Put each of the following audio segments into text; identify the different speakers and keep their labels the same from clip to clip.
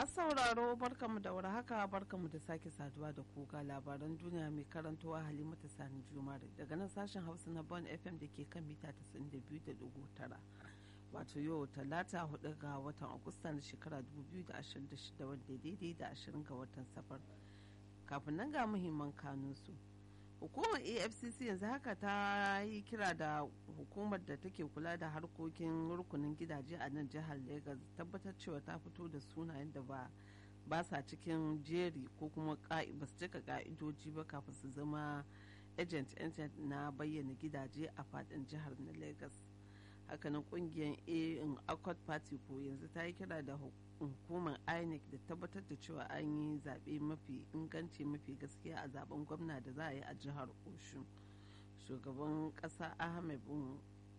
Speaker 1: masu sauraro barkamu da haka barkamu da sake saduwa da kuka labaran duniya mai karantowa halimatu sani jumare daga nan sashen hausa na bon fm da ke kan mita 92.9 wato yau talata hudu ga watan agusta na shekara 2026 wanda daidai da 20 ga watan safar kafin nan ga muhimman kanunsu hukumar afcc yanzu haka ta yi kira da hukumar da take kula da harkokin rukunin gidaje a nan jihar lagos tabbatar cewa ta fito da sunayen da ba ba sa cikin jeri ko kuma ba su cika ka'idoji ba kafin su zama agent agent na bayyana gidaje a fadin jihar na lagos hakanan kungiyar a in accord party ko yanzu ta yi kira da hukumar inec da tabbatar da cewa an yi zaɓe mafi inganci mafi gaskiya a zaben gwamna da za a yi a jihar oshun shugaban ƙasa ahmed bin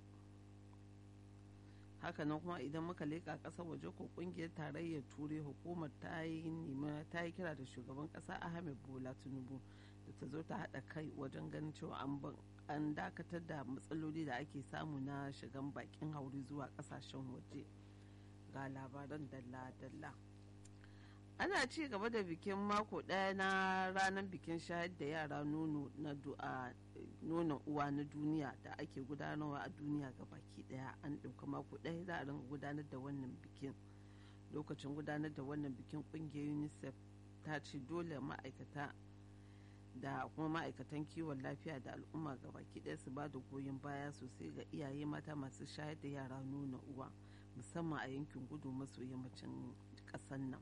Speaker 1: hakanan kuma idan muka leƙa ƙasar waje ko ƙungiyar tarayyar turai hukumar ta yi nema ta yi kira da shugaban ƙasa ahmed bola tinubu da ta zo ta haɗa kai wajen ganin cewa an dakatar da matsaloli da ake samu na shigan bakin hauri zuwa ƙasashen waje. ga labaran dalla-dalla ana ci gaba da bikin mako ɗaya na ranar bikin shayar da yara nono na nonon uwa na duniya da ake gudanarwa a duniya ga baki ɗaya an ɗauka mako ɗaya za a ringa gudanar da wannan bikin lokacin gudanar da wannan bikin ƙungiyar unicef ta ce dole ma'aikata da kuma ma'aikatan kiwon lafiya da al'umma ga baki ɗaya su ba da goyon baya sosai ga iyaye mata masu shayar da yara nuna uwa musamman a yankin gudu maso yammacin ƙasar nan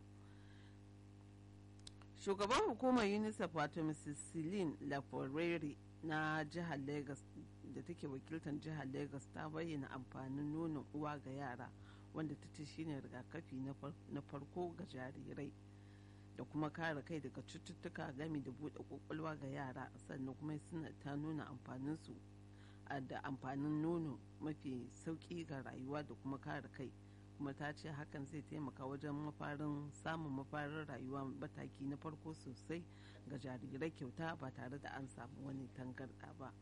Speaker 1: shugaban hukumar unicef wato mrs celine laforere na jihar lagos da take wakiltar jihar lagos ta bayyana amfanin nonon uwa ga yara wanda ta ce shine rigakafi na farko ga jarirai da kuma kare kai daga cututtuka gami da buɗe kwakwalwa ga yara sannan kuma suna ta nuna amfaninsu da amfanin nono mafi sauƙi ga rayuwa da kuma kare kai kuma ta ce hakan zai taimaka wajen mafarin samun mafarin rayuwa mataki na farko sosai ga jarirai kyauta ba tare da an samu wani tangarɗa ba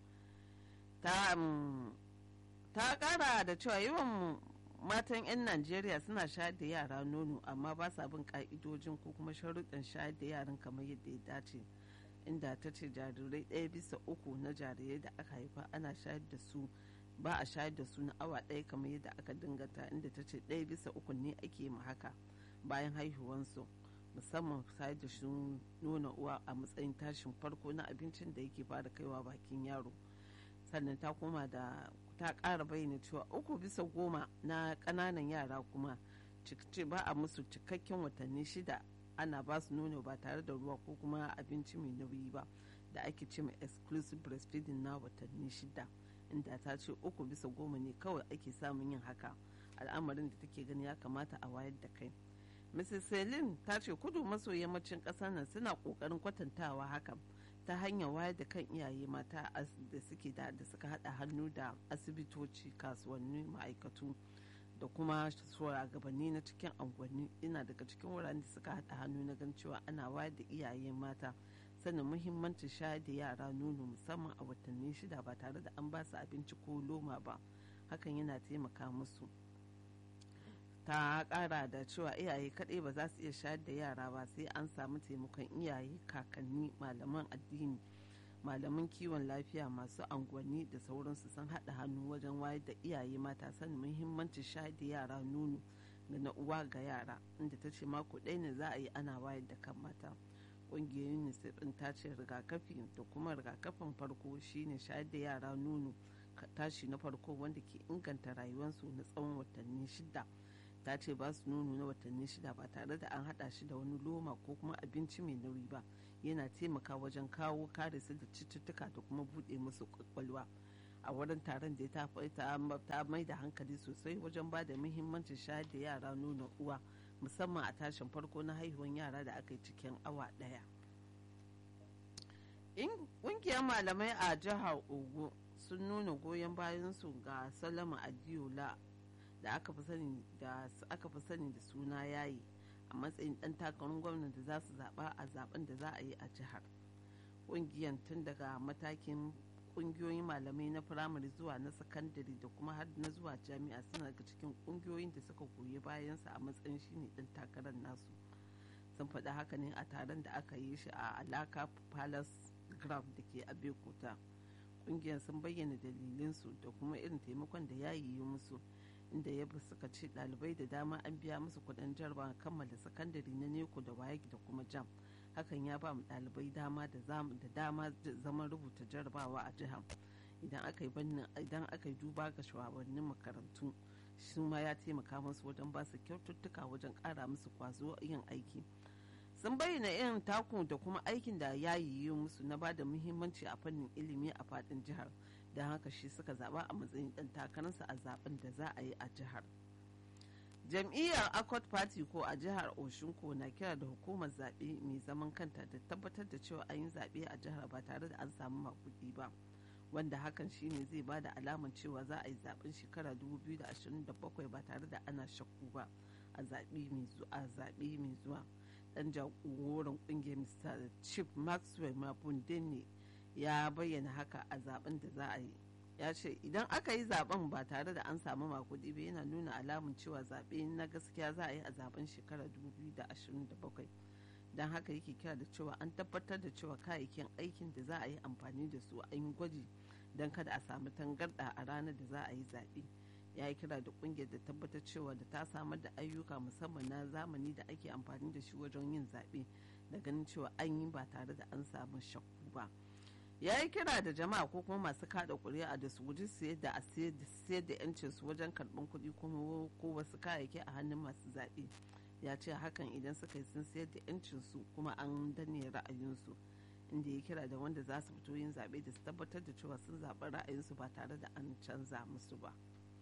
Speaker 1: ta ƙara da cewa yawan matan 'yan najeriya suna shayar da yara nono amma ba sa bin ka'idojin ko kuma sharuɗin shayar da yaran kamar yadda ya dace inda ta ce jarirai ɗaya bisa uku na jarirai da aka haifa ana shayar da su ba a shayar da su na awa ɗaya kamar yadda aka dingata inda ta ce ɗaya bisa uku ne ake ma haka bayan haihuwansu musamman shayar da su nuna uwa a matsayin tashin farko na abincin da yake fara kaiwa bakin yaro sannan ta koma da ta ƙara bayyana cewa uku bisa goma na ƙananan yara kuma ba a musu cikakken watanni shida ana ba su nono ba tare da ruwa ko kuma abinci mai nauyi ba da ake ce mai exclusive breastfeeding na watanni shida inda ta ce uku bisa goma ne kawai ake samun yin haka al'amarin da take gani ya kamata a wayar da kai mrs celine ta ce kudu maso yammacin ƙasar nan suna ƙoƙarin kwatantawa hakan ta hanyar wayar da kan iyaye mata da suke da suka haɗa hannu da asibitoci kasuwanni ma'aikatu da kuma shugabanni na cikin angwanni ina daga cikin wuraren da suka haɗa hannu na gan cewa ana wayar da iyaye mata sanin muhimmancin shayar da yara nono musamman a watanni shida ba tare da an ba su abinci ko loma ba hakan yana taimaka musu ta kara da cewa iyaye kaɗai ba za su iya shayar da yara ba sai an samu taimakon iyaye kakanni malaman addini malaman kiwon lafiya masu angwanni da sauransu sun haɗa hannu wajen wayar da iyaye mata sanin muhimmancin shayar da yara nono da na uwa ga yara inda ta ce mako ɗaya ne za a yi ana wayar da kan mata ƙungiyar unicef ɗin ta ce rigakafi da kuma rigakafin farko shine shayar da yara nono tashi na farko wanda ke inganta rayuwarsu na tsawon watanni shida ta ce ba su nono na watanni shida ba tare da an hada shi da wani loma ko kuma abinci mai nauyi ba yana taimaka wajen kawo kare su da cututtuka da kuma bude musu kwakwalwa a wurin taron da ta mai da hankali sosai wajen ba da muhimmancin shayar da yara nono uwa musamman a tashin farko na haihuwan yara da aka yi cikin awa daya ƙungiyar malamai a jihar ogun sun nuna goyon bayansu ga salama adiola da aka fi sani da aka fi sani da suna yayi a matsayin dan takarar gwamnati da za su zaba a zaben da za a yi a jihar ƙungiyar tun daga matakin ƙungiyoyin malamai na firamare zuwa na sakandare da kuma har na zuwa jami'a suna daga cikin ƙungiyoyin da suka goyi bayansa a matsayin shine dan takarar nasu sun faɗi haka ne a taron da aka yi shi a alaka palace ground da ke abeokuta ƙungiyar sun bayyana dalilinsu da kuma irin taimakon da ya yi musu inda ya suka ce ɗalibai da dama an biya musu kuɗin jarabawa kammala sakandare na neko da waye da kuma jam hakan ya ba mu ɗalibai dama da dama zaman rubuta jarabawa a jihar idan aka yi idan aka yi duba ga shugabannin makarantu shi ma ya taimaka musu wajen ba su kyaututtuka wajen ƙara musu kwazo yin aiki sun bayyana irin taku da kuma aikin da ya yi musu na ba da muhimmanci a fannin ilimi a faɗin jihar don haka shi suka zaba a matsayin ɗan takararsa a zaben da za a yi a jihar jam'iyyar accord party ko a jihar oshunko na kira da hukumar zaɓe mai zaman kanta da tabbatar da cewa an yi zaɓe a jihar ba tare da an samu makuɗi ba wanda hakan shine zai ba da alaman cewa za a yi zaben shekara 2027 ba tare da ana shakku ba a zaɓe mai zuwa dan jagoran kungiyar mr chief maxwell mabunde ne ya bayyana haka a zaben da za a yi ya ce idan aka yi zaben ba tare da an samu makudi ba yana nuna alamun cewa zaɓe na gaskiya za a yi a zaben shekarar 2027 don haka yake kira da cewa an tabbatar da cewa kayayyakin aikin da za a yi amfani da su an yi gwaji don kada a samu tangarɗa a ranar da za a yi zaɓe ya yi kira da kungiyar da tabbatar cewa da ta samar da ayyuka musamman na zamani da ake amfani da shi wajen yin zaɓe da ganin cewa an yi ba tare da an samu shakku ba ya yi kira da jama'a ko kuma masu kada kuri'a da su guji siyar da a siyar da yancin su wajen karɓar kuɗi kuma ko wasu kayayyaki a hannun masu zaɓe ya ce hakan idan suka yi sun siyar da yancin su kuma an danne ra'ayinsu inda ya kira da wanda za su fito yin zaɓe da su tabbatar da cewa sun zaɓi ra'ayinsu ba tare da an canza musu ba.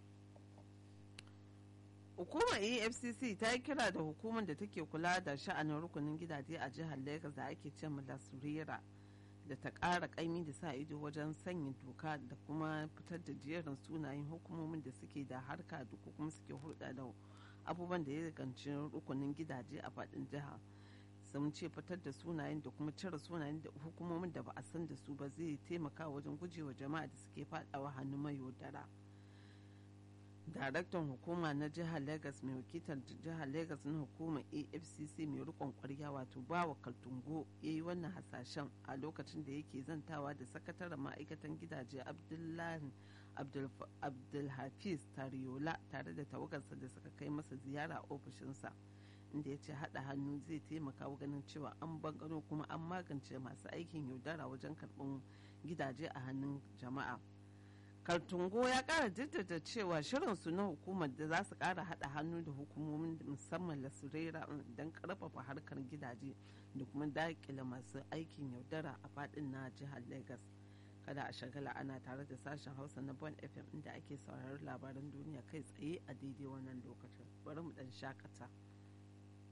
Speaker 1: hukumar efcc ta yi kira da hukumar da take kula da sha'anin rukunin gidaje a jihar lagos da ake ce lasurera da ta ƙara ƙaimi da sa ido wajen sanya doka da kuma fitar da jerin sunayen hukumomin da suke da harka da kuma suke hulɗa da abubuwan da ya ganci rukunin gidaje a faɗin jiha sun ce fitar da sunayen da kuma cire sunayen da hukumomin da ba a san da su ba zai taimaka wajen gujewa jama'a da suke faɗawa hannun mayaudara. daraktan hukuma na jihar lagos mai wakiltar jihar lagos na hukumar afcc mai rikon kwarya wato bawa kaltungo ya yi wannan hasashen a lokacin da yake zantawa da sakataren ma'aikatan gidaje abdullahi abdulhafiz tariola tare da tawagarsa da suka kai masa ziyara a ofishinsa inda ya ce haɗa hannu zai taimaka ganin cewa an bangaro kuma an magance masu aikin yaudara wajen karɓar gidaje a hannun jama'a kartungo ya kara jaddada cewa shirinsu na hukumar da za su kara hada hannu da hukumomin musamman lasurera don karfafa harkar gidaje da kuma dakile masu aikin yaudara a fadin na jihar lagos kada a shagala ana tare da sashen hausa na bon fm inda ake sauraron labaran duniya kai tsaye a daidai wannan lokacin bari mu dan shakata